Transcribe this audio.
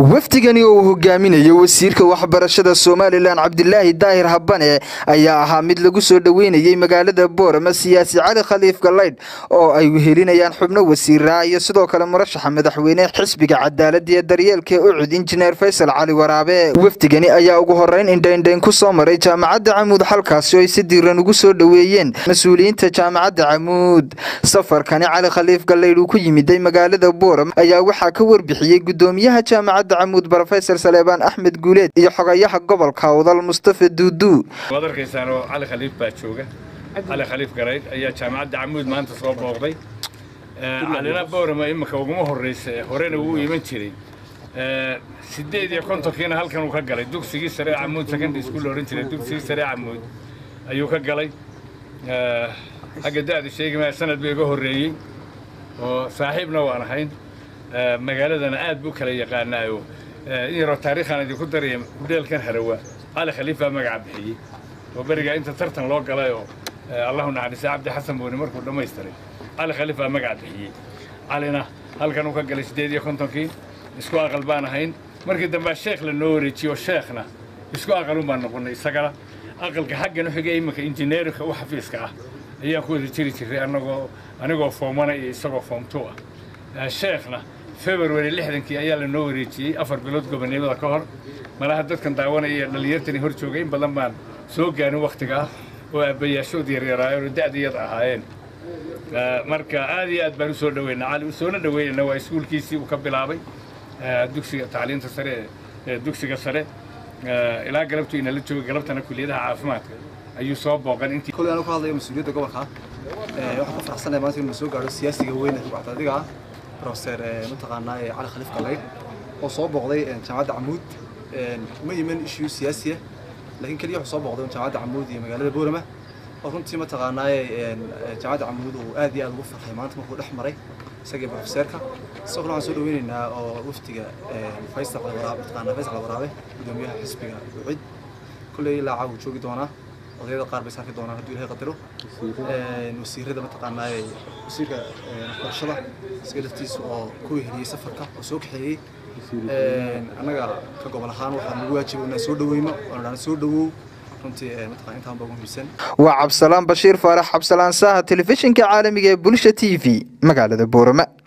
wafdigani oo uu hogaaminayo wasiirka waxbarashada somalilan cabdilaahi daahir habane ayaa ahaa mid lagu soo dhoweynayey magaalada boorama siyaasi cali khaliif galaydh oo ay wehelinayaan xubno wasiiraa iyo sidoo kale murashaxa madaxweyne xisbiga cadaalada iyo daryeelka ucud injineer faysal cali waraabe wafdigani ayaa ugu horeyn indhaindhayn ku soo maray jaamacadda camuud halkaasi oo ay si diiran ugu soo dhoweeyeen mas-uuliyiinta jaamacadda camuud safarkani cali khaliif galaydh uu ku yimiday magaalada boorama ayaa waxaa ka warbixiyey gudoomiyaha jaamacadda camuud brofesor saleebaan axmed guuleed iyo xogayaha gobolka awdal mustafa duudu waad arkaysaan oo cali khaliif baa jooga cali khaliif garayd ayaa jaamacadda camuud maanta soo booqday calina boorama imika uguma horraysa horena wuu iman jiray sideed iyo kontonkiina halkan uu ka galay dugsigii sare camuud secondary school oran jiray dugsigii sare camuud ayuu ka galay xagga da-da sheegi maya sanad buu iga horreeyey oo saaxiibna waan ahayn magaaladana aad buu kala yaqaanaayo in yaroo taariikhaan idinku daraya hudheelkan harawa cali khaliif baa magaca bixiyey oo berigaa inta tartan loo galay oo allahu naxariisa cabdi xasan buuni markuu dhammaystiray cali khaliif baa magaca bixiyey calina halkan uu ka galay siddeed iyo kontonkii isku aqal baan ahayn markii dambea sheekh la noo wareejiyo sheekhna isku aqalun baan noqonnay isagana aqalka xaggan u xigay iminka injineerinka u xafiiska ah ayaan ku wada jiri jiray anagoo anigoo foomana iyo isagoo foomtuu ah sheekhna february lixdankii ayaa la noo wareejiyey afar bilood gobonimada ka hor malaha dadkan daawanaya iyo dhallinyartani hor joogay in badan baan soo gaarin wakhtiga ah oo aabbayaashood yaryaraayeen oo da'diyada ahaayeen marka aad iyo aad baan u soo dhaweynaa cali u soona dhaweynayna waa iskuulkiisii uu ka bilaabay dugsiga tacliinta sare ee dugsiga sare ilaa galabtuu inala joogay galabtana kuliyadaha caafimaadka ayuu soo booqan intii koley anu ka hadlayo mas-uuliyadda gobolka waxaan ku faraxsanahay maanta inuu soo gaadho siyaasiga weyn ee rubaxda adiga ah professor mataqaanaa cali khaliif galaydh oo soo booqday jaamacadda camuud ma yimin issue siyaasiya laakiin keliya wuxuu soo booqday jaamacadda camuud iyo magaalada boorama oo runtii mataqaanaaye jaamacadda camuud uu aad iyo aad ugu farxay maanta markuu dhex maray isagii professeerka sidoo kale waxaan soo dhaweynaynaa oo waftiga faysal waraabe mataqaanaa faysal waraabe gudoomiyaha xisbiga ucid kolley ilaa caaw joogi doonaa odayada qaar bay saarki doonaan hadduu ilahay qadaro wasiirada mataqaanaaye wasiirka waxbarashada isaga laftiisa oo ku weheliyey safarka oo soo kaxeeyey annaga ka gobol ahaan waxaa nagu waajiba inaan soo dhaweyno oo dhaan soo dhawow runtii mataqaan intaan baa ugu muhiimsan waa cabsalaan bashiir faarax cabsalaan saaha telefishinka caalamiga ee bulsha t v magaalada boorama